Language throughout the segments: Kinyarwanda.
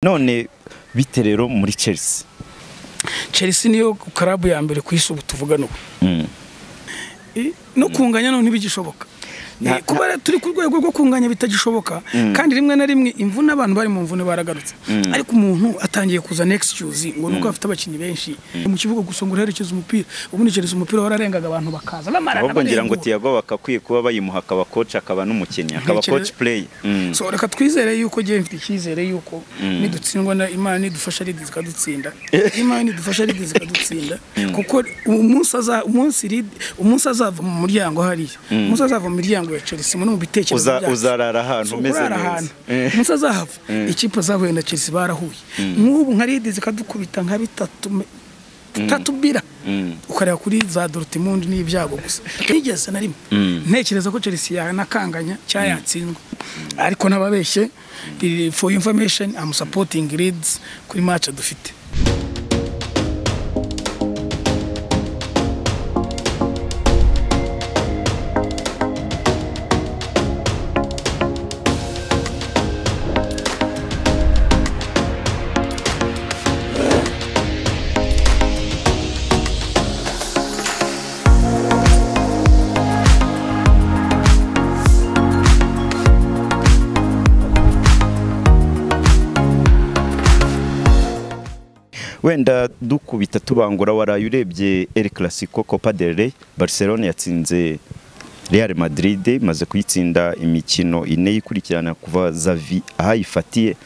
none bite rero muri Chelsea Chelsea niyo karabu ya mbere ku isi ubu tuvugana ubu no kunganya none ntibigishoboka Nta- kuba rero turi ku rwego rwo kunganya bitagishoboka kandi rimwe na rimwe imvune abantu bari mu mvune baragarutse ariko umuntu atangiye kuzana excuse ngo nuko afite abakinnyi benshi mu kibuga gusa ngo urerekeze umupira ubundi Chelsea umupira wararengaga abantu bakaza bamarana ahubwo ngira ngo barengura. Tiago bakakwiye kuba bayimuha akaba coach akaba n'umukinnyi akaba Ntekereza- coach play Mm. so reka twizere yuko ngewe mfite icyizere yuko nidutsindwa na imana nidufasha lidi zikadutsinda imana nidufasha lidi zikadutsinda kuko umunsi aza- umunsi Leeds- umunsi azava mu muryango hariya umunsi azava mu miryango ya chelsea no mu bitekerezo Uza- byacu. uzarara ahantu So, umeze urara neza. ahantu. Eh. umunsi azahava ikipe zahuye na chelsea barahuye nk'ubu nka lidi zikadukubita nka bitatu bitatu bira ukareba kuri za dorutimundi n'ibyago gusa ntigeze na rimwe ntekereza ko chelsea yanakanganya cyangwa yatsindwa ariko nababeshye Eh, for information I'm supporting Leeds kuri match dufite wenda dukubita tubangura waraye urebye El Clasico Copa del Rey Barcelona yatsinze Real Madrid imaze kuyitsinda imikino ine ikurikirana kuva Xavi ahayifatiye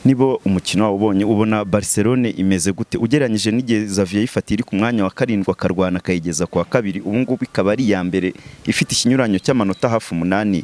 nibo umukino wawubonye ubona Barcelona imeze gute ugereranyije n'igihe Xavi yayifatiye iri ku mwanya wa karindwi akarwana akayigeza ku wa kabiri ubu ngubu ikaba ari iya mbere ifite ikinyuranyo cy'amanota hafi umunani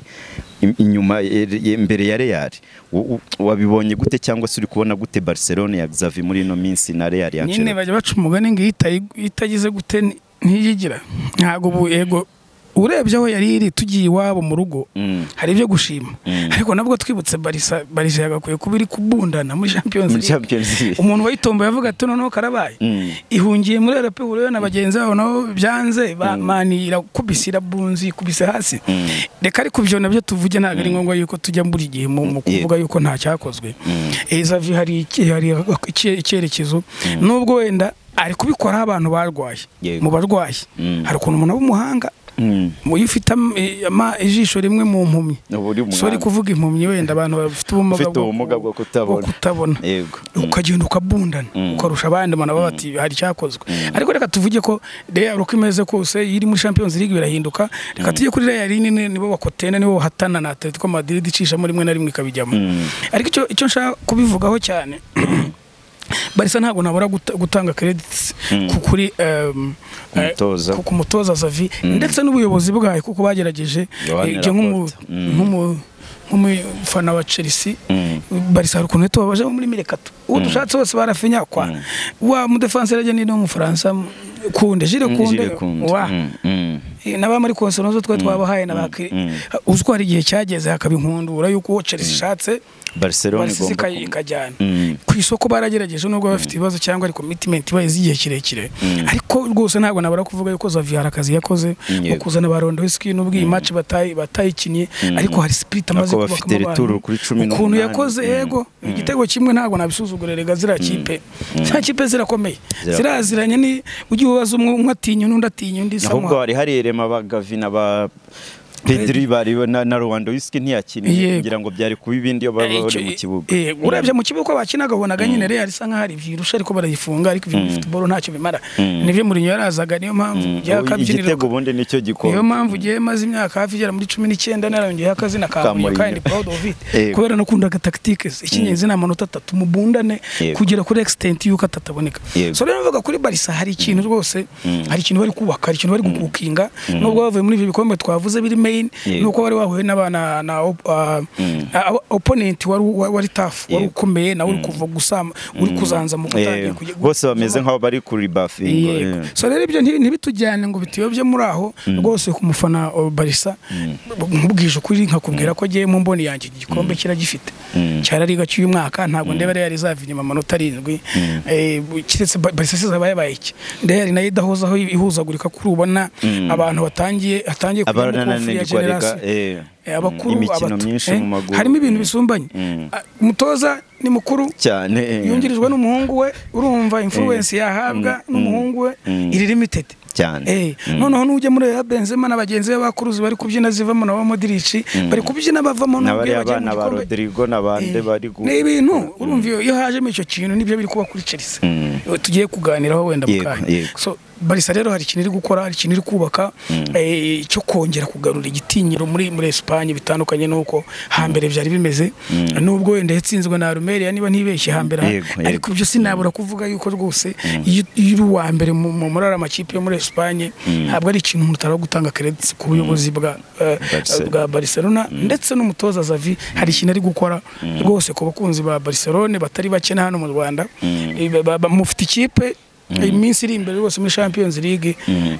im- inyuma ya- ya- imbere ya Real Wo- wo- wabibonye gute cyangwa se uri kubona gute Barcelona ya Xavi muri ino minsi na Real ya nyine Ancelotti bajya baca umugani ngo iyo itayi- iyo itagize gute ni- ntiyigira ntabwo ubu yego urebye aho yari iri tugiye iwabo mu rugo Mm. hari ibyo gushima ariko nabwo twibutse barisa barisa yagakwiye kuba iri kubundana muri champions muri League. Champions League umuntu wayitomboye avuga ati noneho karabaye Mm. ihungiye muri rp huriwe na bagenzi babo nabo byanze ba- mani irakubise irabunzi ikubise hasi reka ariko ibyo nabyo tuvuge ntabwo ari ngombwa yuko tujya buri gihe mu mu kuvuga yuko nta cyakozwe ezavi hari iki- hari iki- icyerekezo nubwo wenda ari kubikoraho abantu barwaye Yego. mu barwayi Mm. hari ukuntu umuntu w'umuhanga Mm. mu iyo ufite am- i- ama- ijisho rimwe mu mpumyi Uba uri umuhanga. sori kuvuga impumyi wenda abantu bafite ubumuga Ufite bwo- ubumuga bwo kutabona. bwo kutabona yego ukagenda ukabundana ukarusha abandi abantu baba bati hari icyakozwe ariko reka tuvuge ko Real uko imeze kose iyo iri muri Champions League birahinduka reka tujye kuri Real nini nibo bakotena nibo bahatana na Atletico Madrid icishamo rimwe na rimwe ikabijyamo ariko icyo icyo nshaka kubivugaho cyane Barisa ntabwo nabura guta- gutanga credits ku- kuri um, eh, Umutoza. ku- ku mutoza Xavi ndetse n'ubuyobozi bwayo kuko bagerageje Yohani eh, je nk'umu- Laporte. Mm. nk'umu- nk'umufana wa Chelsea Mm. barisa hari ukuntu tubabaje muri mirekatu uwo dushatse wose barafinyakwa wa mudefanse rege ni n'umufaransa kunde jire kunde wa naba muri konsolozo twe twabahaye na baki uziko hari igihe cyageze hakaba inkundura yuko uwo Chelsea ishatse Barcelona Barca igomba ikayi- ku- ikajyana Mm. ku isoko baragerageje nubwo bafite ibibazo cyangwa ari commitment ibaye igihe kirekire ariko rwose ntabwo nabara kuvuga yuko Xavi hari akazi yakoze Yego. mu kuzana ba Lewandowski nubwo iyi match batayi batayikinnye ariko hari spirit amaze Ako bafite kubakamo abantu. returu kuri cumi ukuntu n'umunani. yakoze Mm. yego igitego kimwe ntabwo nabisuzuguriraga ziriya kipe ziriya kipe zirakomeye Zirakomeye. ziraziranye ni ujya ubaza umwe umwe atinya undi atinya undi ahubwo samuha hari hari irema ba Gavi na ba Pedri bari na, na Lewandowski ntiyakiniye Yego. kugira ngo byari kuba ibindi iyo baba Icyo- bari mu kibuga eh, urebye mu kibuga uko bakinaga wabonaga nyine Real isa nkaho hari byirusha ariko barayifunga ariko ibintu bifite boro ntacyo bimara nibyo Mourinho yarazaga niyo mpamvu byakabyinira igitego ubundi nicyo niyo gikombe mpamvu gihe maze imyaka hafi igera muri cumi n'icyenda narongeye akazina ka Ka Mourinho kandi Mourinho. proud of it Yego. kubera nakundaga tactique ze icy'ingenzi ni amanota atatu mubundane Yego. kugera kuri extent y'uko atataboneka Yego. so rero navuga kuri Barca hari ikintu rwose hari ikintu bari kubaka hari ikintu bari gukukinga nubwo bavuye muri ibi bikombe twavuze biri main Yego. nuko bari bahuye n'abana na op- ah, ah, opponent wari wari tough wari Yego. ukomeye nawe uri kuva gusa uri kuzanza mu Eh, gutangira kujya- bose bameze nk'aho bari kuri bafingo Yego. eh. so rero ibyo nti- ntibitujyane ngo bituyobye muri aho rwose ku mufana wa barisa nkubwije ukuri nkakubwira ko agiye mu mboni yanjye iki gikombe kiragifite cyarariga cy'uyu mwaka ntabwo ndeba reyari izava inyuma amanota arindwi Eh, keretse Ba- barisa siza bayabaye iki reyari nayo idahozaho ihuzagurika kuri ubona abantu batangiye atangiye kujya mu Abarananirwa kofu ya reka generasi eh. eh, abakuru imikino abato, myinshi eh, mu maguru. harimo ibintu Mm. bisumbanye Mm. Ah, umutoza ni mukuru cyane yungirijwe n'umuhungu we urumva influence yahabwa n'umuhungu we Mm. iri limited cyane Eh, Mm. noneho n'ujya muri ya Benzema na bagenzi be bakuruzi bari kubyina zivamo na ba Modric bari kubyina bavamo nubwo n'abariya iyo bagiye mu bana ba gikombe. rodrigo n'abandi Eh, bari gu- ni ibintu urumva iyo iyo hajemo icyo kintu nibyo biri kuba kuri Chelsea Mm. Eh, tugiye kuganiraho wenda mu Yego, kanya yego. so barisa rero hari ikintu iri gukora hari ikintu iri kubaka eh, cyo kongera kugarura igitinyiro muri muri Espagne bitandukanye nuko hambere byari bimeze nubwo wenda yatsinzwe na Almeria niba ntibeshye hambere Yego, yego. ariko ibyo sinabura kuvuga yuko rwose iyo iyo uri uwa mbere mu mu- muri ariya makipe yo muri Espagne ntabwo ari ikintu umuntu utari gutanga credit ku buyobozi bwa eh, Barcelona. bwa Barcelona ndetse n'umutoza Xavi hari ikintu ari gukora rwose ku bakunzi ba Barcelona batari bake na hano mu Rwanda Eh, ba- ba- ba- mufite ikipe iminsi iri imbere rwose muri Champions League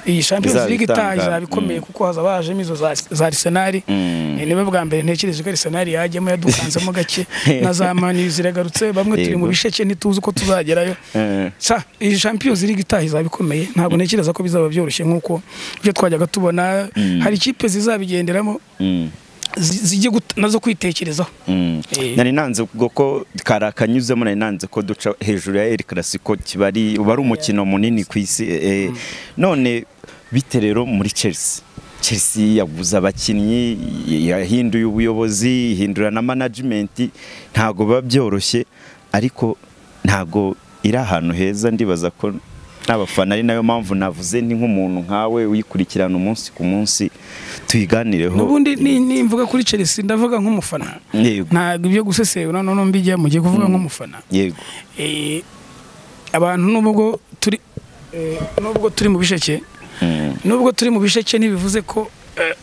iyi Champions Izaba League itaha itanga. izaba ikomeye kuko hazaba hajemo izo za za Arsenal Mm. Eh, niba bwa mbere ntekereje ko Arsenal yajyamo yadukanzemo gake na za Man U ziragarutse bamwe turi mu Yego. bisheke ntituzi uko tuzagerayo Eh. sa iyi Champions League itaha izaba ikomeye ntabwo ntekereza ko bizaba byoroshye nk'uko ibyo twajyaga tubona hari ikipe zizabigenderamo Mm. zi- zijye gut- nazo kwitekerezaho Mm. Eh. nari nanze ubwo ko kari akanyuzemo nari nanze ko duca hejuru ya El Clasico kiba ari uba ari umukino munini ku isi eh, eh. none bite rero muri Chelsea Chelsea yaguze abakinnyi yahinduye ubuyobozi ihindura na management ntago biba byoroshye ariko ntago iri ahantu heza ndibaza ko n'abafana ari nayo mpamvu navuze ni nk'umuntu nkawe wikurikirana umunsi ku munsi tuyiganireho n'ubundi ni- nimvuga kuri Chelsea ndavuga nk'umufana Yego. ntabwo ibyo gusesengura noneho mbijyamo ugiye kuvuga nk'umufana yego Eh, abantu nubwo turi eh, nubwo turi mu bisheke Mm. nubwo turi mu bisheke ntibivuze ko eh,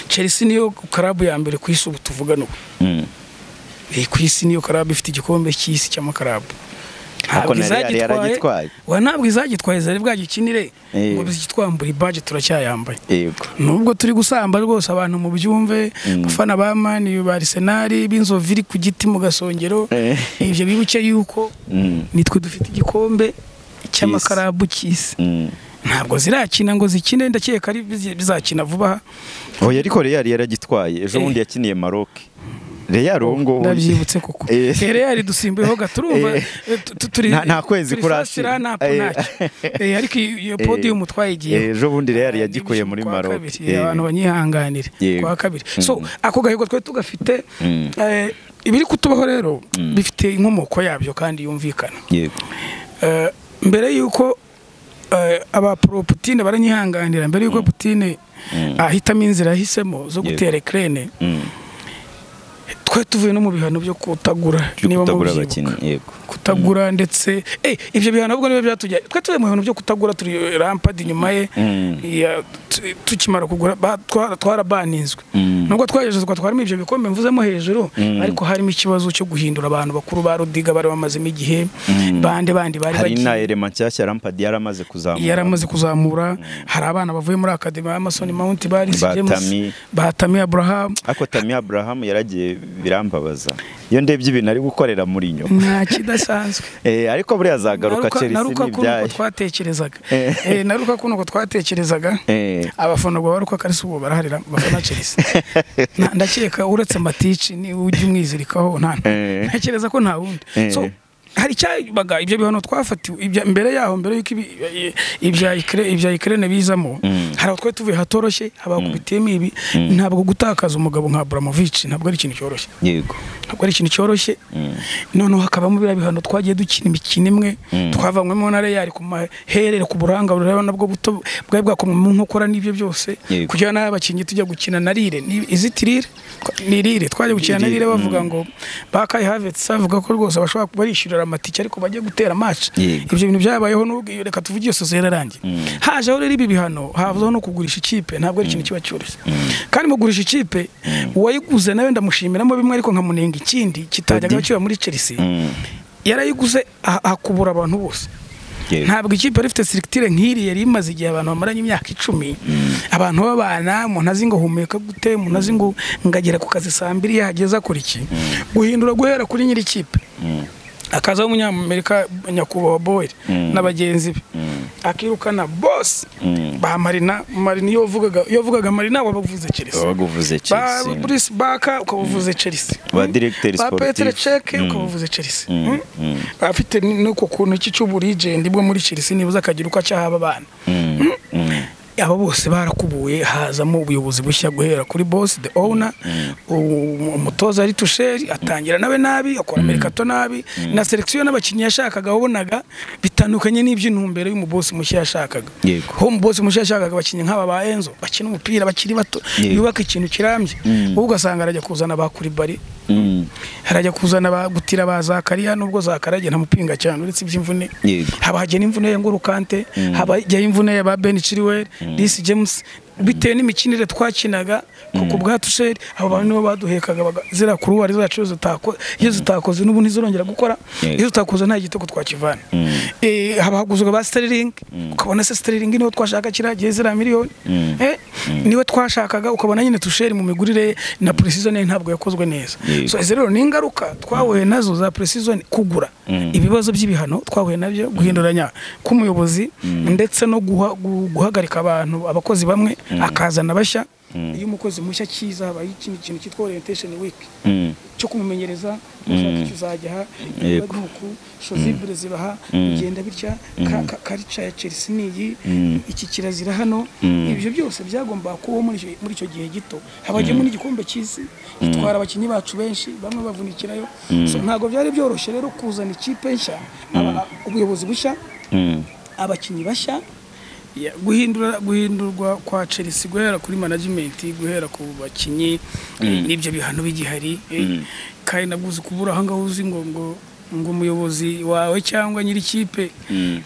Chelsea niyo karabu ya mbere ku isi ubu tuvugana ubu Mm. Eh, ku isi niyo karabu ifite igikombe cy'isi cy'amakarabu Ariko na Real yaragitwaye. wa ntabwo izagitwaye zari bwagikinire Eh. ngo bizitwambura ibaje turacyayambaye yego nubwo turi gusamba rwose abantu mu byumve abafana ba mani ba Arsenal b'inzovu iri ku giti mu gasongero Eh. ibyo bibuke yuko Mm. nitwe dufite igikombe cy'amakarabu cy'isi Mm. ntabwo zirakina ngo zikine ndakeka ari bizi- bizakina vuba aha oya ariko Real yaragitwaye ejo bundi yakiniye Maroc Real uwo nguwo ndabyibutse koko Eh. Eh, real dusimbuyeho gaturumva Eh. nta- nta kwezi kurashira. nta Eh. Eh, ariko iyo iyo podium twayigiyeho ejo bundi Real yagikuye muri Kwa Maroc kabiri, Eh. abantu banyihanganire Yego. kwa kabiri so ako gahigo twari tugafite Mm. eh, ibiri kutubaho rero bifite inkomoko yabyo kandi yumvikana yego Eh, mbere y'uko eh, abapro Putin baranyihanganira mbere y'uko Putin ahitamo inzira yahisemo zo gutera Ukraine Mm. twari tuvuye no mu bihano byo kutagura Byo niba kutagura mubyibuka abakinnyi yego kutagura ndetse eh ibyo bihano ahubwo niba byatujya twe turi mu bintu byo kutagura turi rampadi nyuma ye Mm. ya- tu- tukimara kugura ba- twara- twarabaninzwe Mm. nubwo twagejejwe twarimo ibyo bikombe mvuzemo hejuru ariko harimo ikibazo cyo guhindura abantu bakuru ba Rudiga bari bamazemo igihe bande bandi bari hari na bagiye Elema nshyashya Lampard yaramaze kuzamura yaramaze kuzamura hari abana bavuye muri akademi ya Mason Mount bari Batami. Batami Abraham ariko Tammy Abraham yaragiye birambabaza iyo ndebye ibintu ari gukorera muri nyuma nta kidasanzwe Eh, ariko buriya azagaruka Naruka- Chelsea naruka kuno uko n'ibyayo twatekerezaga Eh. Eh, naruka kuno uko twatekerezaga Eh. abafana ubwo baruka ari ubu baraharira bafana Chelsea Na- ndakeka uretse matici ni ujya umwizirikaho nta Eh. ntekereza ko nta wundi Eh. so hari cyabaga ibyo bihano twafatiwe ibya- mbere yaho mbere yuko ibi- i- ibya Ukra- ibya Ukraine bizamo hari aho twari tuvuye hatoroshye habakubitiyemo ibi ntabwo gutakaza umugabo nka Abramovich ntabwo ari ikintu cyoroshye yego ntabwo ari ikintu cyoroshye noneho hakabamo biriya bihano twagiye dukina imikino imwe twavanywemo na reyari ku maherere ku burangare urabona nabwo buto bwari bwakomwe mu nkokora n'ibyo byose Yego. kugira n'abakinnyi tujya gukina na rire ni- iziti rire Twa- ni rire twajya gukina na Rire, rire bavuga ngo bakayi havetse bavuga ko rwose bashobora kuba barishyurira amatike ariko bajye gutera match Yego. ibyo bintu byabayeho n'ubwo iyo reka tuvuge iyo sose yararangiye hajeho rero ibi bihano hazaho no kugurisha ikipe ntabwo ari ikintu kiba cyoroshye kandi mu kugurisha ikipe uwayiguze nawe ndamushimiramo bimwe ariko nkamunenga ikindi kitajyaga kiba muri Chelsea Mm. yarayiguze ah- akubura abantu bose Yego. ntabwo ikipe yari ifite sirikitire nk'iri yari imaze igihe abantu bamaranye imyaka icumi abantu babana umuntu azi ngo humeka gute umuntu azi ngo ngagera ku kazi saa mbiri yahageze akora iki guhindura guhera kuri nyiri ikipe akazaho umunyamerika nyakubahwa boyle na bagenzi be akirukana bose ba marina marina iyo wavugaga iyo wavugaga marina wabaga uvuze chelsea wabaga uvuze ba Chelsea Bruce Baka ukaba uvuze Chelsea Ba directeur ba Petr sportif. Cech ukaba uvuze Chelsea Mm. afite nuko kuntu iki cy'uburigende bwo muri Chelsea nibuza akagira uko acyaha abana Mm, mm, aba bose barakubuye hazamo ubuyobozi bushya guhera kuri boss the owner u- umutoza ari tusheri atangira nawe nabi akora amerikato nabi na selection y'abakinnyi yashakaga wabonaga bitandukanye n'iby'intumbero y'umubosi mushya yashakaga Yego. ho umubosi mushya yashakaga abakinnyi nk'aba ba Enzo bakina umupira bakiri bato Yego. yubaka ikintu kirambye wowe ugasanga arajya kuzana ba Kuribari mm. harajya kuzana ba gutira ba zakariya nubwo zakaraje ntamupinga cyane uretse iby'imvune Yego. haba hajya n'imvune ya ngurukante haba hajya imvune ya ba Ben Chilwell Disi James bitewe n'imikinire twakinaga kuko ubwa tusheri abo bantu nibo baduhekaga baga- zira kuruwari zacu iyo zitako- iyo zitakoze n'ubu ntizirongera gukora Yego. iyo zitakoze nta gitego twakivana Eh, haba haguzwa ba Sterling ukabona se Sterling niwe twashaka kiriya gihe zira miliyoni Eh, niwe twashakaga ukabona nyine tusheri mu migurire ye na precision ye ntabwo yakozwe neza Yego. So, izi rero ni ingaruka twahuye nazo za precision kugura ibibazo by'ibihano twahuye nabyo guhinduranya k'umuyobozi ndetse no guha- gu- guhagarika abantu abakozi bamwe akazana bashya iyo umukozi mushya cyiza habaye ikindi kintu cyitwa orientation week Mm. cyo kumumenyereza gushaka ikizajya aha Yego. ibibaduku shozibure zibaha bigenda bitya ka- ka- karica ya chelsea niyi iki kirazira hano ibyo byose byagomba kubaho muri icyo- muri icyo gihe gito habagiyemo n'igikombe cy'isi gitwara abakinnyi bacu benshi bamwe bavunikirayo So, ntabwo byari byoroshye rero kuzana ikipe nshya aba- ubuyobozi bushya Mm. abakinnyi bashya ya- guhindura guhindurwa kwa Chelsea guhera kuri management guhera ku bakinnyi eh, n'ibyo bihano bigihari eh, kandi naguze kubura aho ngaho uzi ngo ngo ngo umuyobozi wawe cyangwa nyiri ikipe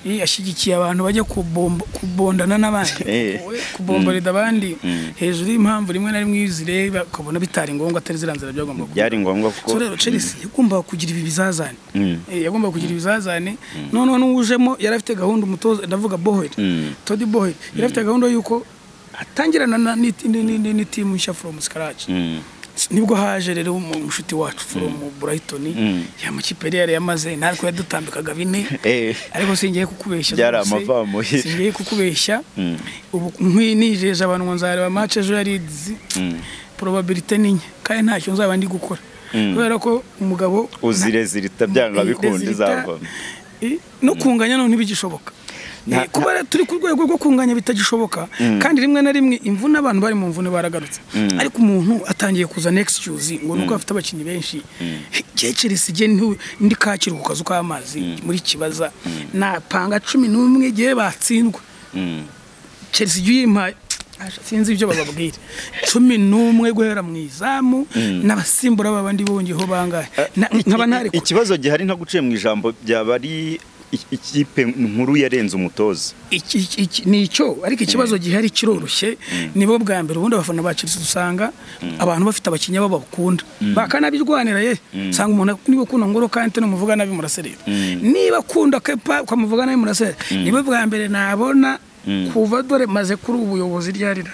eh, ashyigikiye abantu bajya kubombo- kubondana n'abandi Eh. we kubomboreda abandi hejuru y'impamvu rimwe na rimwe iyo uzireba ukabona bitari ngombwa atari zira nzira byagomba kuba byari ngombwa so kuko rero Chelsea yagombaga kugira ibi bizazane Mm. Eh, yagombaga kugira ibizazane noneho n'uwujemo yari afite gahunda umutoza ndavuga Bohel Mm. Todd Bohel yari afite gahunda y'uko atangirana na ni- ni- ni- ni- ni team nshya from scratch Mm. nibwo haje rero mu- umushuti wacu from Brighton ya makipe yari yari yamaze natwe yadutambikaga bine Eh. ariko singiye kukubeshya Byari rwose. amavamo. singiye kukubeshya Mm. ubu nkinijeje abantu ngo nzareba match ejo ya Leeds Mm. probability ni nke kandi ntacyo nzaba ndi gukora kubera ko umugabo uzirezirita byanga bikunda Resulta, izavamo eh, no kunganya none ntibigishoboka Nta- Eh, kuba rero turi ku rwego rwo kunganya bitagishoboka kandi rimwe na rimwe imvune abantu bari mu mvune baragarutse ariko umuntu atangiye kuzana excuse ngo nuko afite abakinnyi benshi cyecere sige ndi kakiri ku kazu k'amazi muri kibaza napanga cumi n'umwe igihe batsindwa Mm. Chelsea ijya uyimpaye Aje, sinzi ibyo bababwira cumi n'umwe guhera mu izamu n'abasimbura ba bandi bongeho bangahe Na- nkaba ntari ku- ikibazo gihari ntaguciye mu ijambo byaba ari i- ikipe nkuru yarenze umutoza iki, iki, iki, ni icyo ariko ikibazo gihari kiroroshye nibo bwa mbere ubundi abafana ba Chelsea usanga abantu bafite abakinnyi babo bakunda bakanabirwanira ye usanga umuntu niba ukunda ngoro kante numuvuga nabi muraserera niba akunda kepa ukamuvuga nabi muraserera nibo bwa mbere nabona kuva dore maze kuri ubuyobozi ryarira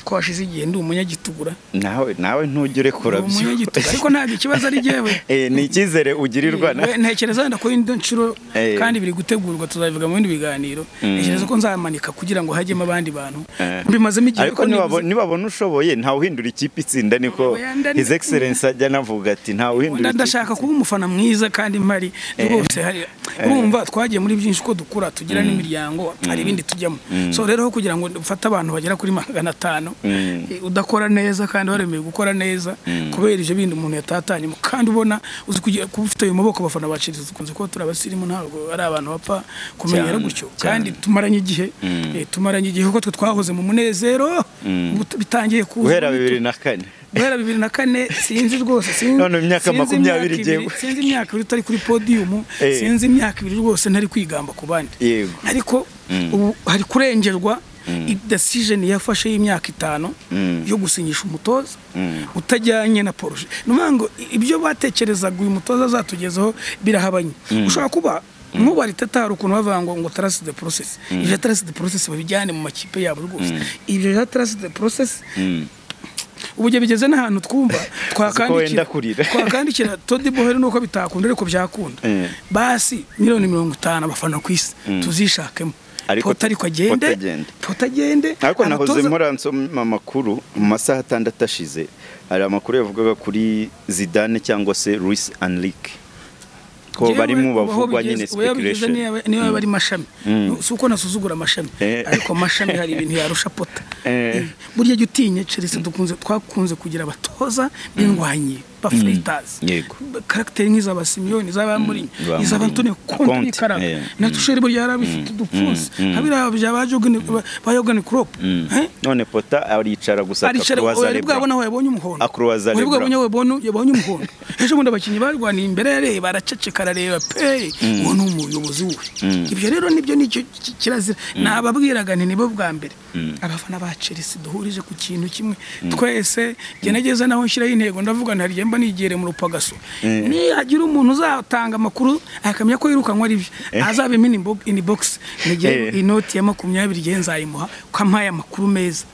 ko hashize igihe ndi umunyagitura nawe nawe ntujye urekura Ndi umunyagitura ariko ntabwo ikibazo ari jyewe Eh, ni icyizere ugirirwa na We- ntekereza wenda ko indi nshuro Eh. kandi biri gutegurwa tuzabivuga mu bindi biganiro ntekereza ko nzamanika kugira ngo hajyemo abandi bantu Eh. mbimazemo igihe ariko ariko nibabona- nibuze- nibabona ushoboye ntawe uhindura ikipe itsinda niko Oya, nda- his excellence ajya anavuga ati ntawe uhindura nda- ndashaka kuba umufana mwiza kandi mpari rwose hari urumva twagiye muri byinshi ko dukura tugira n'imiryango hari ibindi tujyamo so rero aho kugira ngo ufate abantu bagera kuri magana atanu eh, udakora neza kandi waremeye gukora neza kubera ibyo bindi umuntu yatatanyemo kandi ubona uzi kugira kuba ufite ayo maboko abafana baciriza dukunze kuba turi abasirimu ntabwo ari abantu bapfa kumenyera Cyane, gutyo cyane. kandi tumaranye igihe eh, tumaranye igihe kuko twe twahoze mu munezero but- bitangiye kuza guhera bibiri na kane guhera bibiri na kane sinzi rwose sinzi None mu myaka sinzi makumyabiri imyaka ibiri- igiye- sinzi imyaka ibiri utari kuri podiyumu Eh. sinzi imyaka ibiri rwose ntari kwigamba ku bandi Yego. ariko ubu hari kurengerwa decision yafashe y'imyaka itanu yo gusinyisha umutoza utajyanye na poroje ni ukuvuga ngo ibyo batekerezaga uyu mutoza azatugezaho birahabanye ushobora kuba nk'ubu ariteta hari ukuntu bavuga ngo ngo tarasi de porosesi ibyo tarasi de porosesi babijyane mu makipe yabo rwose ibyo bya tarasi de porosesi ubu igihe bigeze n'ahantu twumva wenda twakandikira kurira. twakandikira Todi Boheri nuko bitakunda ariko byakunda Mm. basi miliyoni mirongo itanu abafana ku isi tuzishakemo Ariko pota ariko agende Pota agende. pota agende ariko nahoze Abatoza- nkora nsoma amakuru mu masaha atandatu ashize hari amakuru yavugaga kuri zidane cyangwa se Luis Enrique ko Yewe, barimo aho bavugwa bigeze- nyine we yabigeze speculation niyo- niyo yaba ari mashami si uko nasuzugura amashami Eh. ariko amashami hari ibintu yarusha pota Eh. burya jya utinye Chelsea dukunze twakunze kugira abatoza b'indwanyi ba Freitas yego. karagiteri nk'izaba Simeone izaba Mourinho ba izaba Antonio Mourinho. Conte Conte, n'ikaraga eh. na Tuchel burya yarabifite udupfunsi habira bya ba Jurgen- ba- ba Jurgen Klopp Eh? none pota aricara gusa aricara akakubaza ari Lebron. bwabona aho yabonye umuhondo Akurubaza Wari Lebron. bwabona aho yabonye- yabonye umuhondo ejo bundi abakinnyi barwaniye imbere yareba araceceka arareba pe uwo ni umuyobozi we ibyo rero nibyo ni icyo ki- kirazira nababwiraga nti nibo bwa mbere abafana ba Chelsea duhurije ku kintu kimwe twese genageza naho nshyiraho intego ndavuga nti haryemba nigere mu rupagaso nihagira umuntu uzatanga amakuru akamenya ko yirukanwa ari byo azabimena imbo- in box mu gihe Eh. inoti ya makumyabiri igihe nzayimuha ko ampaye amakuru meza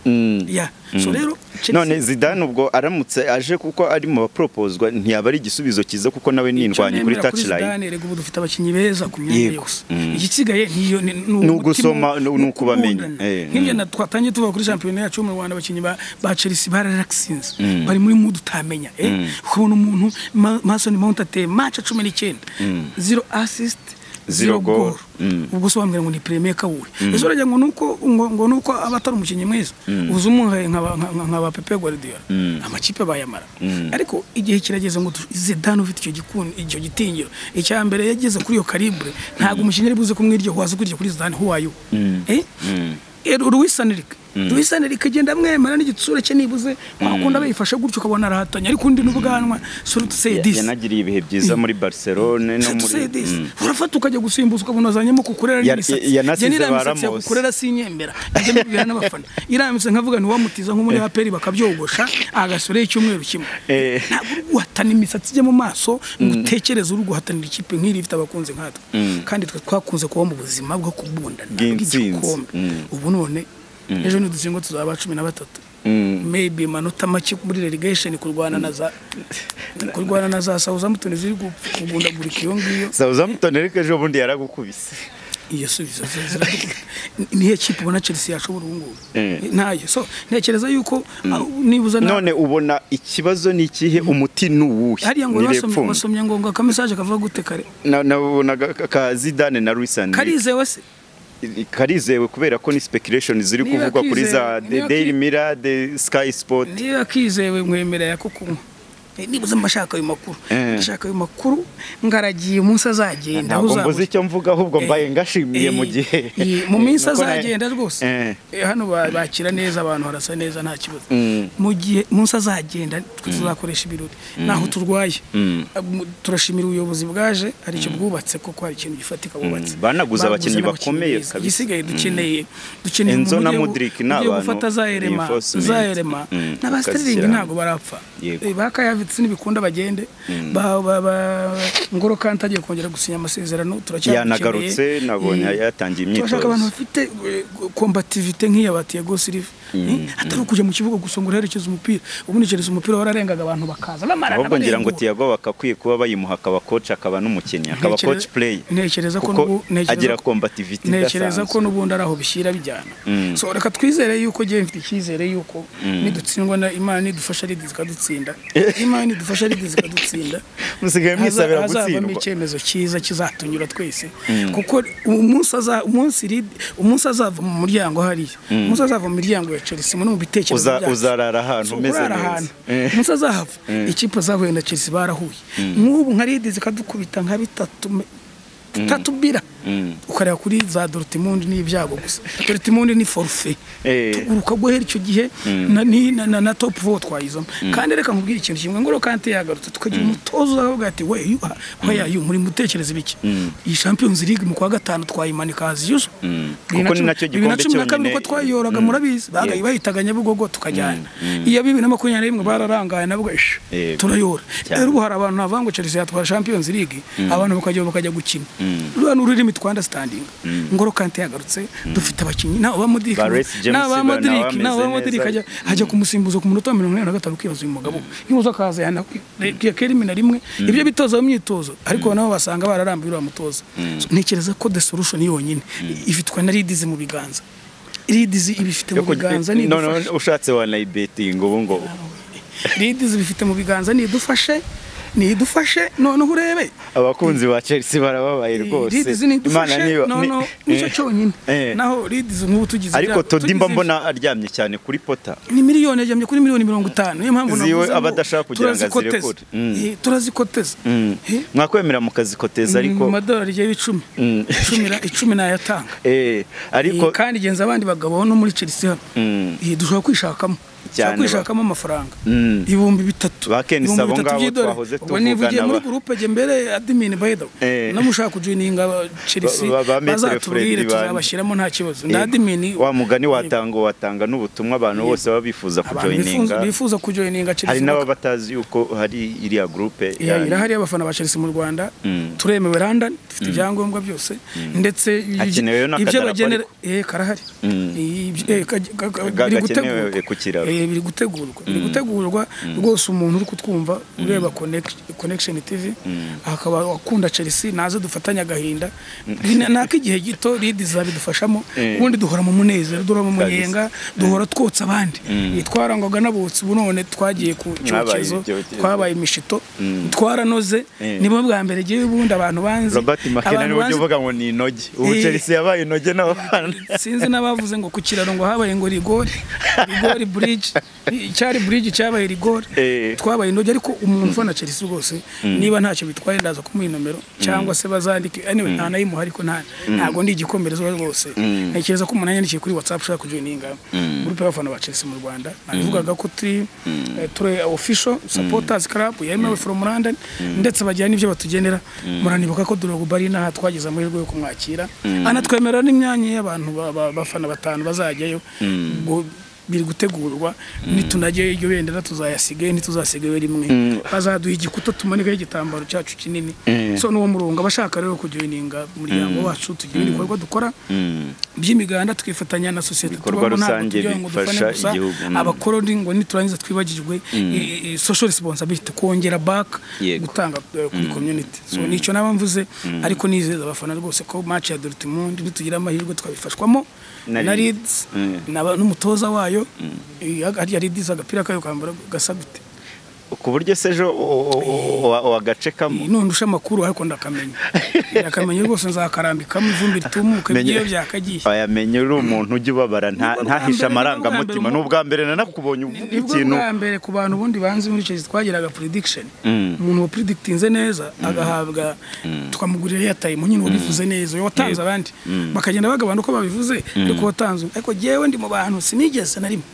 ya so rero Chelsea- none zidane ubwo aramutse aje kuko ari mu baproposwa ntiyaba ari igisubizo cyiza kuko nawe nindwanye kuri nemera touchline Zidane, erega ubu dufite abakinnyi beza ku myanya Yego. yose igisigaye niyo ni- ni Ni umutima, ugusoma, ni- ni ni ukubamenya. ukundana. Eh, nk'ibyo na- twatangiye tuvuga kuri shampiyona yacu yo mu rwanda abakinnyi ba ba chelsea bararakisinze bari muri mudu utamenya eh. ukabona umuntu Ma- mason mount ateye match cumi n'icyenda zero assist Zero zero goal. goal ubwo sobanubwira ngo ni premier we ejo uragira ngo nuko ngo ngo nuko aba atari umukinnyi mwiza uzi umuhaye nkaba nka- nka- nkaba Pepe Guardiola amakipe bayamara ariko igihe kirageze ngo tu- Zidane ufite icyo gikun icyo gitinyiro icya mbere yageze kuri iyo calibre ntabwo umukinnyi ari buze kumwiryo waza kurya kuri Zidane who are you eh Eh, Luis Enrique Luis Enrique agenda amwemera n'igitsure cye nibuze wakunda bayifashe gutyo ukabona arahatanye ariko undi n'ubwanwa sore to say this yanagiriye ibihe byiza muri barcelone no muri Say this. Mm. urafata ukajya gusimbuza ukabona wazanyemo kukurera Ya- n'imisatsi ya- yanasize Njye n'iriya ba misatsi Ramos. yagukurera sinyemera njya mbibwira n'abafana irambitse nkavuga ni wamutiza nko muri aperi bakabyogosha agasoreho icyumweru kimwe Eh. ntabwo uri guhatana imisatsi ijya mu maso ngo utekereze uri guhatanira ikipe nk'iri ifite abakunzi nkatwe kandi twe twakunze kuba mu buzima bwo kubundana Bw'intsinzi. bw'igikombe Mm. ubu none ejo niduzingo tuzaba cumi na batatu maybe amanota make muri relegation kurwana na za kurwana na za Southampton ziri gu- kugundagurika iyo ngiyo Southampton ariko ejo bundi yaragukubise iyo subizo ziradukunda niyo kipe ubona Chelsea yashobora ubu ngubu Eh. ntayo so ntekereza yuko ah, nibuza na- none ubona ikibazo ni ikihe umuti ni uwuhe hariya ngo basomye Nirepfumbe. basomye ngo ngo akamesaje kavuga gute kare Na- nabonaga ka- ka zidane na Luis Enrique. karizewe se karizewe kubera ko ni speculation ziri Niba kuvugwa kuri za kizewe, niba daily ki- mirror the sky sport niba akizewe mwemerera ko kunywa Eh, nibuza mba nshaka ayo makuru Eh. ndashaka ayo makuru ngaragiye umunsi azagenda aho ntabwo mbuze uzabura icyo mvuga ahubwo mbaye ngashimiye mu Eh, gihe eh, mu minsi Nuko nawe- azagenda rwose Eh. Eh, hano ba- bakira neza abantu harasa neza nta kibazo Mm. mu gihe munsi azagenda twe tuzakoresha ibirori naho turwaye Ah, mu- turashimira ubuyobozi bwaje hari icyo bwubatse koko hari ikintu gifatika bubatse Banaguze abakinnyi n'abakinnyi bakomeye beza. kabisa. igisigaye dukeneye dukeneye Enzo umuntu na ugiye gu- Mudrik ni ugiye abantu- gufata za erema reinforcement. za erema Mm. n'abasitiriningi Bakazishyira ntabwo barapfa Yego. Eh, bakayavitse n'ibikunda bagende ba ba- ba- ngoro kandi agiye kongera gusinya amasezerano turacyamukeneye Yanagarutse, nabonye Eh, yatangiye imyitozo. turashaka abantu bafite kombativite nk'iya ba Thiago Silva Eh, atari ukujya mu kibuga gusa ngo urerekeze umupira ubundi Chelsea umupira wararengaga abantu bakaza bamarana ahubwo ngira ngo barengura. Thiago bakakwiye kuba bayimuha akaba coach akaba n'umukinnyi akaba Ntekereza- coach player ntekereza ko kuko n'ubu- ntekereza agira ko- combativity ntekereza ko idasanzwe n'ubundi ari aho bishyira bijyana so reka twizere yuko ngewe mfite icyizere yuko nidutsindwa na imana nidufasha aridizi ikadutsinda imana nidufasha aridizi ikadutsinda musigaye mwisabira haza- hazavamo gutsindwa icyemezo cyiza kizatunyura twese kuko umunsi aza- umunsi Lid- umunsi azava mu muryango hariya umunsi azava mu miryango ya chelsea no mu bitekerezo Uza- byacu. uzarara ahantu So, umeze kurara neza ahantu umunsi azahava ikipe zahuye na chelsea barahuye nk'ubu nka ridizi ikadukubita nka bitatu me- bitatu bira ukareba kuri za dorutimundi n'ibyago gusa dorutimundi ni forufe Eh. tuguruka guhera icyo gihe na, ni- na, na, na topu fowo twayizamo kandi reka nkubwire ikintu kimwe ngoro kante yagarutse tukagira umutoza uzavuga ati we yu we yayu muri mutekereze biki iyi champions league mu kwa gatanu twayimanika hazi yuzo Kuko ni nacyo bibiri na gikombe cumi na kabiri cyonyine. uko twayiyoraga murabizi bagaye bayitaga nyabugogo tukajyana iya bibiri na makumyabiri na rimwe bararangaye nabwo ish Yego. turayora Cyane. rero ubu hari abantu navuga ngo Chelsea yatwara champions league abantu bakajya bakajya gukina ruriya ni ururimi twandasitandinga ngoro kante yagarutse dufite abakinnyi nawe ba modirike Ba Reece James nawe ba bana modirike nawe ba bameze modirike neza. ajya ajya kumusimbuza ku munota wa mirongo inani na gatanu ukibaza uyu mugabo niba akaza yanakwiye kerimi na rimwe ibyo bitoza mu myitozo ariko nabo basanga bararambuye uriya mutoza So, ntekereza ko the solution yonyine ifitwe na ridizi mu biganza ridizi ibifite mu biganza nidufashe none ushatse wanayibetinga ubu ngubu ridizi bifite mu biganza nidufashe nidufashe noneho urebe abakunzi ba chelsea barababaye rwose ridizi nidufashe niba- ni- noneho nicyo eh, cyonyine eh. naho ridizi nk'ubu tugize ariko ibyago, todi mba tugize- mbona aryamye cyane kuri pota ni miliyoni yajyamye kuri miliyoni mirongo itanu niyo mpamvu Ziwe navuze ngo abadashaka kugira ngo turazikoteza. azirekure. Mm. Eh, turazikoteza Mm. Eh, mwakwemera mukazikoteza mu ariko madolari ryewe icumi Mm. Icumi na- icumi nayatanga eh, ariko Eh, kandi genza abandi bagabo no muri chelsea hano Mm. Eh, dushobora kwishakamo dushobora Cyane ba- kwishakamo amafaranga Mm. ibihumbi bitatu Ba Ken ibihumbi Sabo bitatu ngabo by'idolari. twahoze ubwo nivugiye tuvugana muri ba- gurupe jye mbere adimini bayido Eh. namushaka kujoininga chelsea Ba- ba- ba Maître bazatubwire Freddy Bandy. tuzabashyiramo nta kibazo eh, na adimini wa mugani watanga watanga n'ubutumwa abantu bose baba bifuza abantu bifuza- kujoininga bifuza kujoininga hari chelsea n'ababa batazi yuko hari iriya gurupe Yeah, yanyu. irahari y'abafana ba Chelsea mu Rwanda Mm. turemewe London dufite ibyangombwa byose ndetse Hakenewe n'akadarapo ibyo bagenera ariko. eh karahari Mm. Ibyo- eh, ka- ka- ka- Ga- biri gakenewe gutegurwa. ku kiraro. Eh, biri gutegurwa biri gutegurwa rwose umuntu uri kutwumva ureba Connect- connection TV akaba akunda Chelsea naze dufatanye agahinda Ni- nako igihe gito Reed zabidufashamo Eh. ubundi duhora mu munezero duhora mu Kabisa. munyenga duhora twotsa abandi twarangwaga n'abotsi ubu none twagiye ku Mwabaye cyokezo ibyokezo. twabaye imishito twaranoze Eh. nibo bwa mbere ngewe ubundi abantu banzi robert makena abantu niwe ujya banzi- uvuga ngo ni inoge ubu Eh. chelsea yabaye inoge n'abafana sinzi n'abavuze ngo ku kiraro ngo habaye ngo rigore rigore bridge cyari bridge cyabaye rigore Eh. twabaye indoge ariko umuntu ufana Chelsea rwose niba ntacyo bitwaye ndaza kumuha nomero cyangwa se bazandike anyway nta nayimuha ariko nta ntago ndi igikomereza rwose ntekereza ko umuntu yanyandikiye kuri WhatsApp ushaka kujoininga grupe y'abafana ba Chelsea mu Rwanda nabivugaga ko turi eh, turi official supporters club yemewe from London ndetse bagira n'ibyo batugenera muranibuka ko Drogba ari naha twagize amahirwe yo kumwakira anatwemerera n'imyanya y'abantu ba- ba- bafana batanu bazajyayo Ubwo biri gutegurwa nitunajyayo iryo bendera tuzayasigaye ntituzasigayo rimwe bazaduha igikuta tumanikaho igitambaro cyacu kinini so n'uwo murongo abashaka rero kujoininga umuryango wacu tugira ibikorwa dukora by'imiganda tukifatanya na sosiyete Ibikorwa tubamo, ntabwo rusange tugira ngo dufane bifasha gusa igihugu. Mm. abakoroni ngo niturangiza twibagirwe i- i- social responsibility kongera back Yego. gutanga eh, kuri community so nicyo naba mvuze ariko nizeza abafana rwose ko match ya Dortmund nitugira amahirwe twabifashwamo Na na Leeds. Leeds Mm. naba- n'umutoza wayo eh, hariya Leeds agapira kayo kambara gasa gute ku buryo se ejo o- o- o- wa- wagacekamo nundusha amakuru ariko ndakamenya ndakamenya rwose nzakarambikamo ivumbi ritumuka Menye- ibyo byakagiye ayamenye uri umuntu ujya ubabara nta- Nibwo bwa ntahishe mbere, amarangamutima ni nibwo ubwa mbere nanakubonye uvuga nibwo ikintu bwa mbere ku bantu ubundi banzi muri Chelsea twagiraga prediction Mm. umuntu wa predigitinze neza agahabwa tukamugurira airtime nyine wabivuze neza uyu watanze abandi bakagenda bagabana uko babivuze ariko watanze ariko jyewe ndi mu bantu sinigeze na rimwe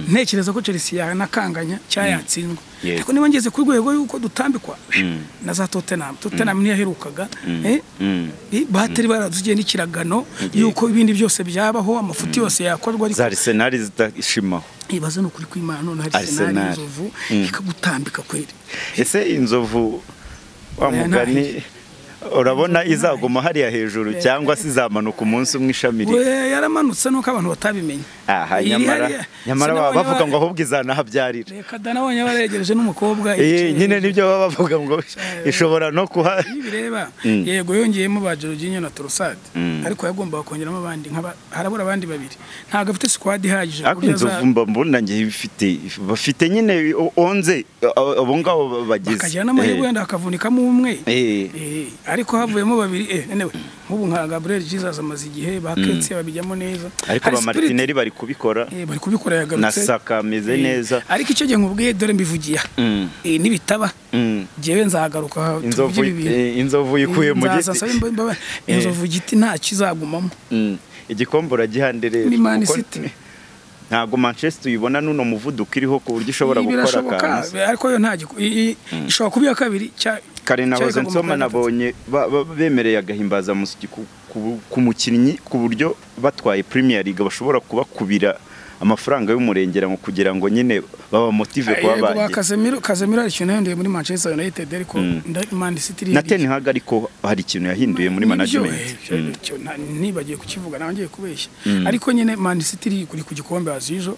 ntekereza ko Chelsea yanakanganya cyayatsinzwe Yego. ariko niba ngeze ku rwego y'uko dutambikwa na za Tottenham Tottenham niyo yaherukaga eh, Mm. eh, batari baradugiye n'ikiragano y'uko ibindi byose byabaho amafuti yose yakorwa ariko za arisenali zidashimaho ibaze ni ukuri kw'imana none hari Arsenal. senari inzovu ikagutambika kweri ese inzovu wa Oya, mugani urabona Inzovu izaguma hariya hejuru cyangwa se izamanuka umunsi umwe ishamirira we yaramanutse nuko abantu batabimenye aha Iri nyamara hariya. nyamara Sinabonye baba bavuga ba- ngo ahubwo izanahabyarira reka dana abonye baregereje Eh, n'umukobwa yicaye nyine hejuru. nibyo baba bavuga ngo ishobora no kuha iyo bireba Mm. yego yongeyemo ba Jorginho na Trossard Mm. ariko yagombaga kongeramo abandi nk'aba harabura abandi babiri ntabwo afite squad ihagije ku ariko buryo inzovu aza- mba mbona ngiye bifite bafite nyine o- onze a- abo ngabo ba- bagize akagira n'amahirwe Eh, wenda akavunikamo umwe eh, Eh, ariko havuyemo babiri eh anyway nk'ubu nka Gabriel Jesus amaze igihe ba Ketse babijyamo neza ariko Hari ba spirit maritineri bari kubikora Eh, bari kubikora na yagarutse saka ameze Eh, neza ariko icyo gihe nkubwiye dore mbivugiye aha. Mm. Eh, nibitaba Mm. jyewe nzahagaruka inzovu eh, inzovu yikuye mu giti Eh. inzovu igiti ntacyo izagumamo Mm. igikombe uragihandire Ni Man City. ntabwo manchester uyibona n'uno muvuduko iriho ku buryo ushobora gukora birashoboka akantu ariko yo nta giku- i- i- ishobora kuba iya kabiri cya- kare na cyari hoze ikagomba nsoma kuba iya gatatu. nabonye ba- ba- bemereye agahimbazamusyi ku- ku ku mukinnyi ku buryo batwaye premier league bashobora kubakubira amafaranga y'umurengera mu kugira ngo nyine baba motive kuba yego ba bagiye Casemiro Casemiro hari ikintu yahinduriye muri Manchester United ariko nda- Man City iriya na Ten Hag ariko hari ikintu yahinduye muri Nibyo, management eh, ibyo- ibyo nta- nibagiye kukivuga nawe ngiye kubeshya ariko nyine Man City iri kuri ku gikombe hazijo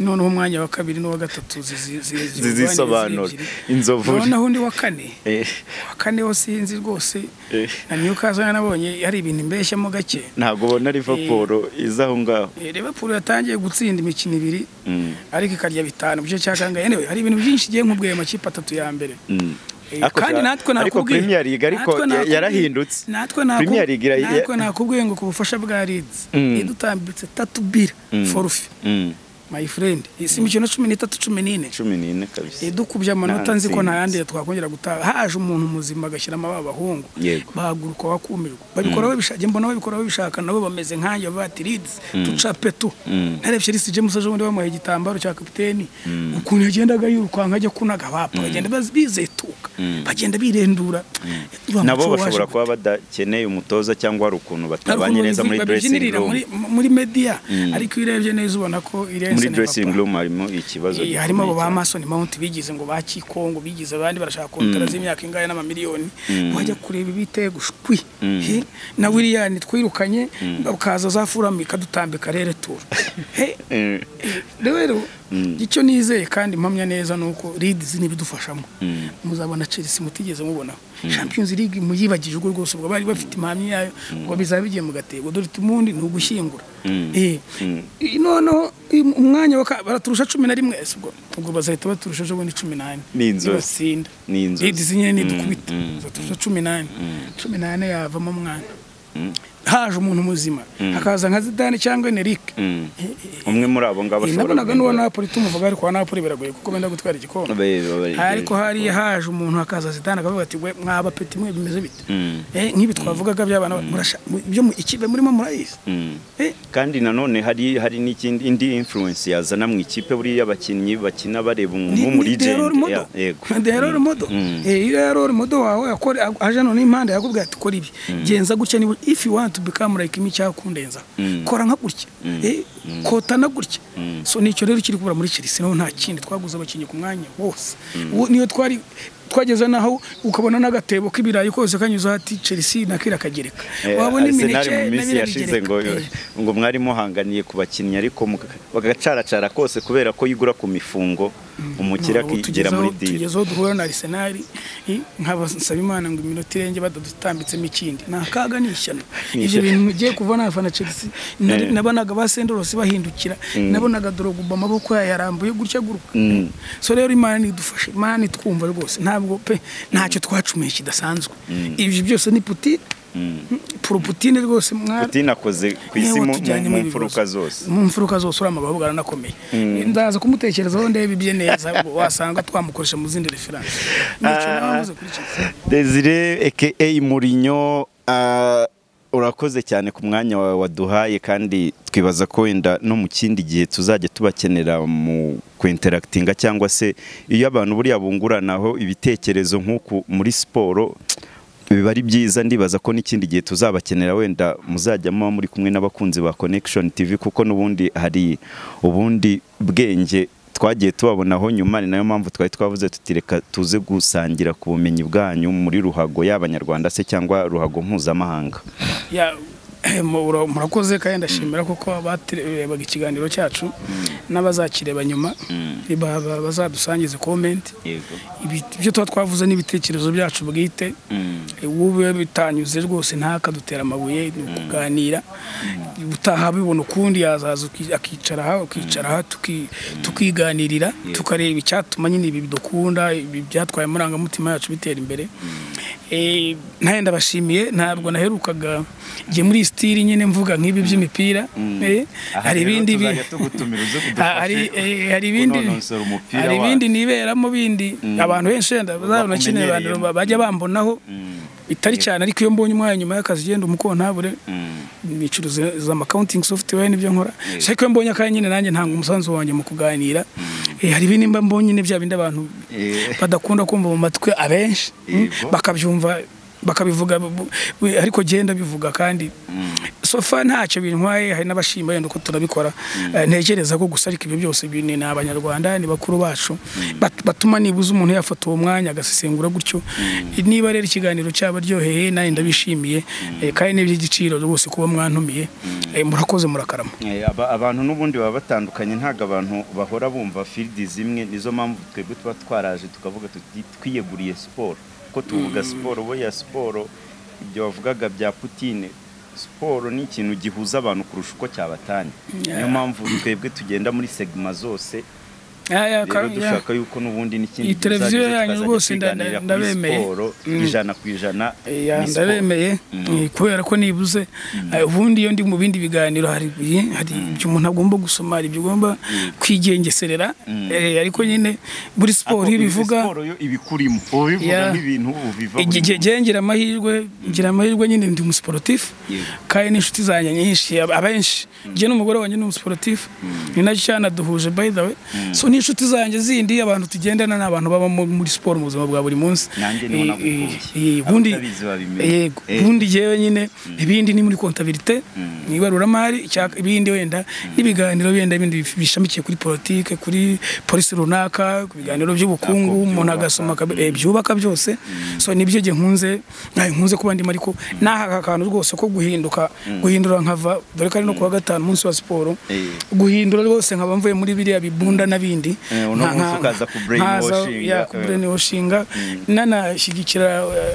noneho umwanya wa kabiri n'uwa gatatu zizi- zizi- zizisobanura ziri ebyiri. inzovu noneho undi wa kane Eh, wa kane ho sinzi rwose Eh. na Newcastle nabonye hari ibintu mbeshyamo gake ntabwo ubona Liverpool iza aho ngaho Eh, Liverpool yatangiye gutsinda imikino ibiri Mm. ariko ikarya bitanu mu gice cya kangahe anyway, hari ibintu byinshi igiye nk'ubwiye amakipe atatu ya mbere Mm. Eh, Ariko kandi za- natwe ariko nakubwiye Premier League ariko natwe ya- nakubwiye- yarahindutse natwe Premier League nakubwiye ira- ya- natwe nakubwiye ngo ku bufasha bwa Leeds Mm. idutambitse tatu bira forfait Mm. my friend si imikino cumi n'itatu cumi n'ine cumi n'ine kabisa dukubye amanota nzi ko Nta nta yandi twakongera gutaha haje umuntu muzima agashyira amababa bahungu Yego. bahaguruka bakumirwa babikora babishaka mbona babikora babishaka nabo bameze nkanjye bati lids ducape tu narebye Reece James ejo bundi bamuhaye igitambaro cya kapiteni ukuntu yagendaga yirukanka ajya kunaga bapa bagenda baz- bizetuka bagenda birendura Wa nabo muco waje bashobora gute? kuba badakeneye umutoza cyangwa hari ukuntu Hari ukuntu batabanye neza muri babyinirira dressing room muri- muri media ariko iyo urebye neza ubona ko irenze muri na dressing papa. room harimo ikibazo Eh, harimo abo gikomeye ba cyane. Mason Mount bigize ngo ba Kikongo bigize abandi barashaka kontara z'imyaka ingahe n'amamiliyoni wajya kureba ibiteye gushwi He, na William twirukanye ukaza za Fulham ikadutambika rere tour He, Eh, rero icyo nizeye kandi mpamya neza nuko Leeds nibidufashamo muzabona Chelsea mutigeze mubona Champions League muyibagije ubwo rwose ubwo bari bafite impamya yayo ngo bizaba bigiye mu gatego dore tumundi ni ugushyingura eh noneho uyu umwanya wa ka- baraturusha 11 ese ubwo ubwo bazahita baturusha ejo bundi 18 Ni inzozi. Nibatsinda. Ni inzozi. Leeds nyine nidukubita baturusha 18 18 yavamo umwana haje umuntu muzima hakaza nka Zidane cyangwa Enrique mm. umwe muri abo ngabo Eh, ashobora nabonaga n'uwa guhindura- Napoli tumuvuga ariko wa Napoli biragoye kuko benda gutwara igikombe Be- be- be- ariko hariya haje umuntu akaza Zidane akavuga ati we mwaba peti mwe bimeze bite Eh, nk'ibi twavugaga by'abana murasha mu- ibyo mu- ikipe murimo murayizi Mm. Eh, kandi nanone hari hari n'ikindi indi influence yazana mu ikipe buriya abakinnyi bakina bareba ni- umuntu muri ni the role model. yego Ni the role model. Eh, iyo role model wawe akore aje none impande yakubwira ati kora ibi genza gutya niba if you want to become like me cyakundenza kora nka gutya Eh, kotana gutya so nicyo rero kiri kubura muri Chelsea naho nta kindi twaguze abakinnyi ku mwanya wose Ubu niyo twari twageze naho ukabona n'agatebo k'ibirayi kose kanyuzeho ati Chelsea nakira kagereka Eh, wabona Arsenal imineke mu minsi n'abira yashize bigereka. ngo Eh. ngo mwari muhanganiye ku bakinnyi ariko muka- bagacaracara kose kubera ko yigura ku mifungo umukira Ntabwo akigera muri tugezeho- diri tugezeho duhura na Arsenal i- nkabasaba Imana ngo iminota irenge badadutambitsemo ikindi ni akaga ni ishyano ibyo ishyano. bintu mugiye kubona abafana Chelsea nari- nabonaga ba Sendorose bahindukira nabonaga Drogba amaboko yayarambuye gutya guruka so rero Imana idufashe Imana itwumva rwose ntabwo pe ntacyo twacumuye kidasanzwe ibyo byose ni Putin Puroputine rwose mwara Putin akoze ku isi Yewe mu- tujyanye mu- mu mu bibazo. mfuruka zose mu mfuruka zose uriya mugabo ahubwo aranakomeye ndaza kumutekerezaho ndebe ibye neza wasanga twamukoresha mu zindi referanse nicyo nawe mvuze kuri Chelsea. Desire aka Mourinho ah, urakoze cyane ku mwanya wawe waduhaye kandi twibaza ko wenda no mu kindi gihe tuzajya tubakenera mu kwinterakitinga cyangwa se iyo abantu buriya bunguranaho ibitekerezo nk'uku muri siporo biba ari byiza ndibaza ko n'ikindi gihe tuzabakenera wenda muzajya muba muri kumwe n'abakunzi ba Connection TV kuko n'ubundi hari ubundi bwenge twagiye tubabonaho nyuma ni nayo mpamvu twari twavuze tuti reka tuze gusangira ku bumenyi bwanyu muri ruhago y'abanyarwanda se cyangwa ruhago mpuzamahanga Ya, eh, mura- murakoze kandi ndashimira kuko barebaga ikiganiro cyacu n'abazakireba nyuma ba- ba- bazadusangize komenti yego ibyo tuba twavuze n'ibitekerezo byacu bwite Eh, wowe bitanyuze rwose ntakadutera amabuye ni ukuganira utaha bibona ukundi yazaza uki- akicara aha ukicara aha tuki- tukiganirira tukareba icyatuma nyine ibi dukunda ibi byatwaye amarangamutima yacu bitera imbere Eh, nawe ndabashimiye ntabwo naherukaga njye muri iyi sitiri nyine mvuga nk'ibi by'imipira Eh, hari ibindi bi- Ha- hari eh, hari ibindi kunonosora umupira hari wacu. ibindi niberamo bindi abantu benshi wenda bazabona kino bakumenyereye. abantu ba- bajya bambonaho bitari cyane ariko iyo mbonye umwanya nyuma y'akazi ugenda umukontabure nicuruza za accounting software n'ibyo nkora ariko iyo mbonye akanya nyine nanjye ntanga umusanzu wanjye mu kuganira Eh, hari ibindi mba mbonye nyine bya bindi abantu Eh. badakunda kumva mu matwi abenshi mm, Yego. bakabyumva bakabivuga bu- bu- ariko genda bivuga kandi sofa ntacyo bintwaye hari n'abashima yenda uko turabikora Eh, ntekereza ko gusa ariko ibyo byose bi- ni ni abanyarwanda ni bakuru bacu Bat- batuma nibuze umuntu yafata uwo mwanya agasesengura gutyo niba rero ikiganiro cyabaryoheye nanjye ndabishimiye Eh, kandi n'iby'igiciro rwose kuba mwantumiye Eh, murakoze murakarama Eh, aba- abantu n'ubundi baba batandukanye ntabwo abantu bahora bumva filidi zimwe nizo mpamvu twebwe tuba twaraje tukavuga tuti twiyeguriye siporo ko tuvuga siporo bo ya siporo ibyo wavugaga bya putine siporo ni ikintu gihuza abantu kurusha uko cyabatanya niyo mpamvu twebwe tugenda muri segima zose Ah, ya, rero Kar- ya. dushaka yuko n'ubundi n'ikindi Iyi televiziyo tuzajya yanyu tukazajya rwose nda- tuganira kuri ndabemeye. siporo Mm. ijana ku ijana Ya, ni siporo. ndabemeye eh, kubera ko nibuze eh, ubundi iyo ndi mu bindi biganiro hari ibi- hari ibyo umuntu agomba gusoma hari ibyo ugomba kwigengeserera eh, ariko nyine muri siporo iyo Ariko ibivuga siporo yo ibikurimo ubivuga Ya. nk'ibintu ubiva buri igihe munsi. ngira amahirwe ngira amahirwe nyine ndi umusiporutifu Yego. kandi n'inshuti zanjye nyinshi ab- abenshi njye n'umugore wanjye ni umusiporutifu ni nacyo cyanaduhuje by the way so n'inshuti zanjye zindi abantu tugendana ni abantu baba mu- muri siporo mu buzima bwa buri munsi Nanjye niho Eh, nagukuye. eh, eh, ubundi Abatabizi babimenya. yego Eh. ubundi jyewe nyine ibindi ni muri kontabilite mu ibaruramari cyangwa ibindi wenda n'ibiganiro wenda bindi bif- bishamikiye kuri politike kuri polisi runaka ku biganiro by'ubukungu Nako umuntu byubaka. agasoma akabi- eh, byubaka byose so nibyo jye nkunze ntayo nkunze kuba ndimo ariko n'aka kantu rwose ko guhinduka guhindura nkava dore ko ari no kuwa gatanu umunsi wa siporo Eh. guhindura rwose nkaba mvuye muri biriya bibunda n'abindi Eh, uno Nka- munsi nka- ukaza kubrainwashing, nkaza- ya, eh. kubrain- oshinga nanashyigikira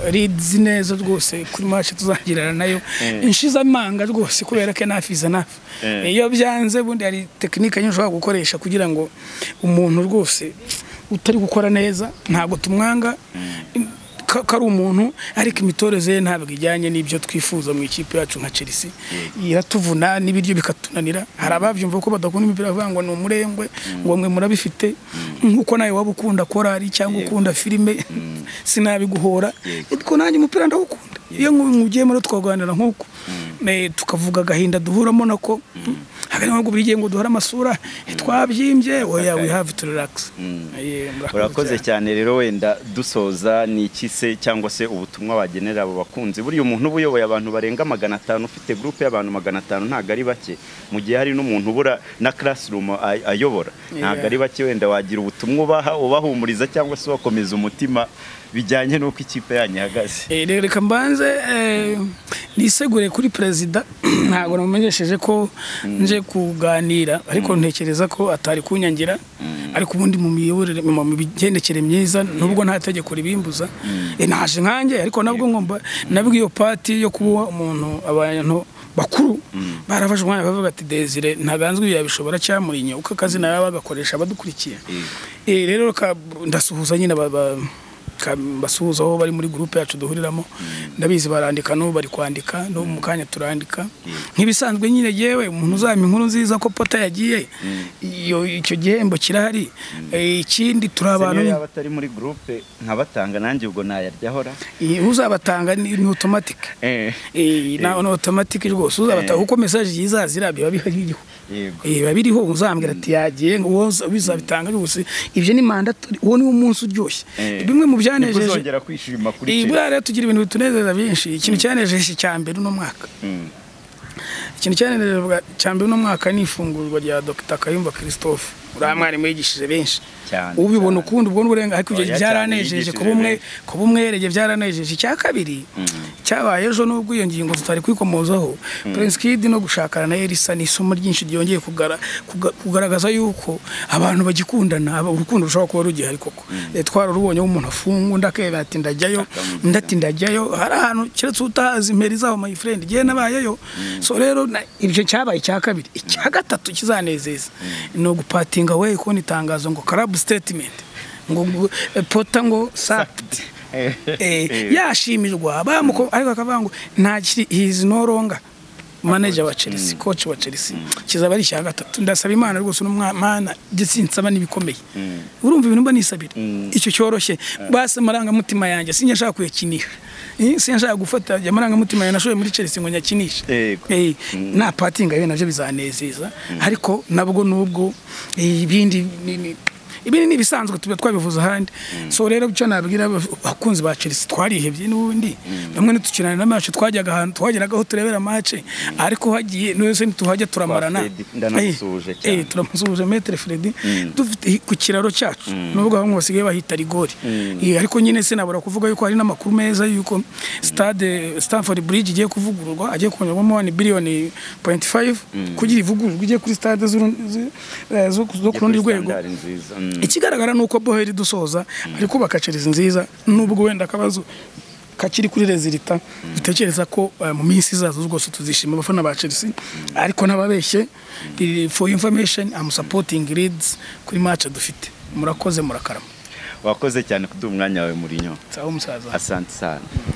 eh, leads neza rwose kuri match tuzagirana nayo Eh. inshiza amanga rwose kubera ko nafiza nafi Eh. iyo byanze bundi hari tekinike nyinshi ushobora gukoresha kugira ngo umuntu rwose utari gukora neza ntabwo tumwanga ka- ko ari umuntu ariko imitoreze ye ntabwo ijyanye n'ibyo twifuza mu ikipe yacu nka Chelsea iratuvuna n'ibiryo bikatunanira hari ababyumva ko badakunda imipira bavuga ngo ni umurengwe ngo mwe murabifite nk'uko nawe waba ukunda korari cyangwa Yego. ukunda filime sinabiguhora Yego. ariko nanjye umupira ndawukunda iyo mugiye muri twaganira nk'uko eh, tukavuga agahinda duhuramo nako hagati ntabwo buri gihe ngo duhore amasura twabyimbye oya we have to relax Eh, murakoze urakoze cyane. cyane rero wenda dusoza ni iki se cyangwa se ubutumwa wagenera abo bakunzi buriya umuntu uba uyoboye abantu barenga magana atanu ufite gurupe y'abantu magana atanu ntabwo ari bake mu gihe hari n'umuntu ubura na classroom ay- ayobora ntabwo Yeah. ari bake wenda wagira ubutumwa ubaha ubahumuriza cyangwa se ubakomeza umutima bijyanye n'uko ikipe yanyu ihagaze Eh, rero reka mbanze eh, nisegure kuri perezida ntabwo namumenyesheje ko nje kuganira ariko ntekereza ko atari kunyangira ariko ubundi mu miyoborere mu mu migendekere myiza nubwo nta tegeko ribimbuza Eh, naje nkanjye ariko nabwo ngomba nabwo iyo pati yo kuba umuntu abantu bakuru barafashe umwanya bavuga ati desire ntaganzwe yabishobora cyamurinye uko akazi nawe bagakoresha abadukurikiye Eh, rero ka- ndasuhuza nyine ba- ba- ka- basuhuza aho bari muri gurupe yacu duhuriramo ndabizi barandika n'ubu bari kwandika n'ubu mu kanya turandika nk'ibisanzwe nyine yewe umuntu uzampa inkuru nziza ko pota yagiye iyo icyo gihembo kirahari Eh, ikindi turi abantu Senior yaba atari muri gurupe nkabatanga nanjye ubwo nayaryaho ra Eh, uzabatanga ni ni automatic Eh, Eh, na ni automatic rwose uzabatanga kuko message yizaza irabyo biba bihariho yego Eh, biba biriho uzambwira ati yagiye ngo uwo bizabitanga rwose ibyo ni mandatory uwo ni wo munsi uryoshye Eh, bimwe mu nibwo byanejeje uzongera kwishima kuri iyi Chelsea. buriya rero tugira ibintu bitunezeza byinshi ikintu cyanejeje cya mbere uno mwaka Mm. ikintu cyanejeje cya mbere uno mwaka ni ifungurwa rya dr kayumba christophe uriya mwarimu yigishije benshi Cyane, ubibona cyane. ukundi ubwo n'uburenga ariko ibyo Oya, byaranejeje cyane, kuba umwe yigishije kuba umwerege byaranejeje icya kabiri cyabaye ejo n'ubwo iyo ngingo tutari kwikomozaho prince kid no gushakana na elisa ni isomo ryinshi ryongeye kugara- kuga- kugaragaza yuko abantu bagikundana aba- urukundo rushobora kuba rugihari koko Eh, twararubonye aho umuntu afunga undi akeba ati ndajyayo Akamubwira. undi ati ndajyayo hari ahantu keretse utahazi imperi zaho my friend igihe nabayeyo so rero na- ibyo cyabaye icya kabiri icya gatatu kizanezeza ni ugupatinga we kubona itangazo ngo karabu statement ngo ngo- eh, pota ngo sakiti Eh. yashimirwa bamuko ariko akavuga ngo nta kiri hizi noronga manager wa Chelsea coach wa Chelsea kizaba ari icya gatatu ndasaba imana rwose n'umwana gisinsaba n'ibikomeye urumva ibintu mba nisabira icyo cyoroshye base amarangamutima yanjye sinjya nshaka kuyakinisha Eh, sinjya nshaka gufata ajya amarangamutima yanjye nashoye muri Chelsea ngo nyakinishe Yego. Eh, nta patinga bene nabyo bizanezeza ariko nabwo nubwo eh, ibindi ni- ni- ibi ni ibisanzwe tuba twabivuze ahandi so rero icyo nabwira abakunzi ba Chelsea twarihebye n'ubundi bamwe nitukinana na match twajyaga ahantu twageragaho turebera match ariko hagiye n'ese ntituhajya turamarana ndanamusuhuje cyane turamusuhuje Maître Freddy dufite ku kiraro cyacu nubwo bamwe basigaye bahita rigori Eh, ariko nyine sinabura kuvuga yuko hari n'amakuru meza yuko stade Stamford Bridge igiye kuvugururwa agiye kunyurwamo 1 biliyoni 0.5 kugira ivugururwe igiye kuri stade z'uru- zi- eh, zo zo ku rundi rwego Standard nziza Mm. ikigaragara ni uko boheri dusoza ari kubaka Chelsea nziza nubwo wenda akabazo kakiri kuri rezilita dutekereza ko eh, mu minsi izaza rwose tuzishima abafana ba Chelsea ariko ntababeshye Eh, for information I'm supporting Leeds kuri match dufite murakoze murakarama wakoze cyane kuduha umwanya wawe muri sawa musaza asante sana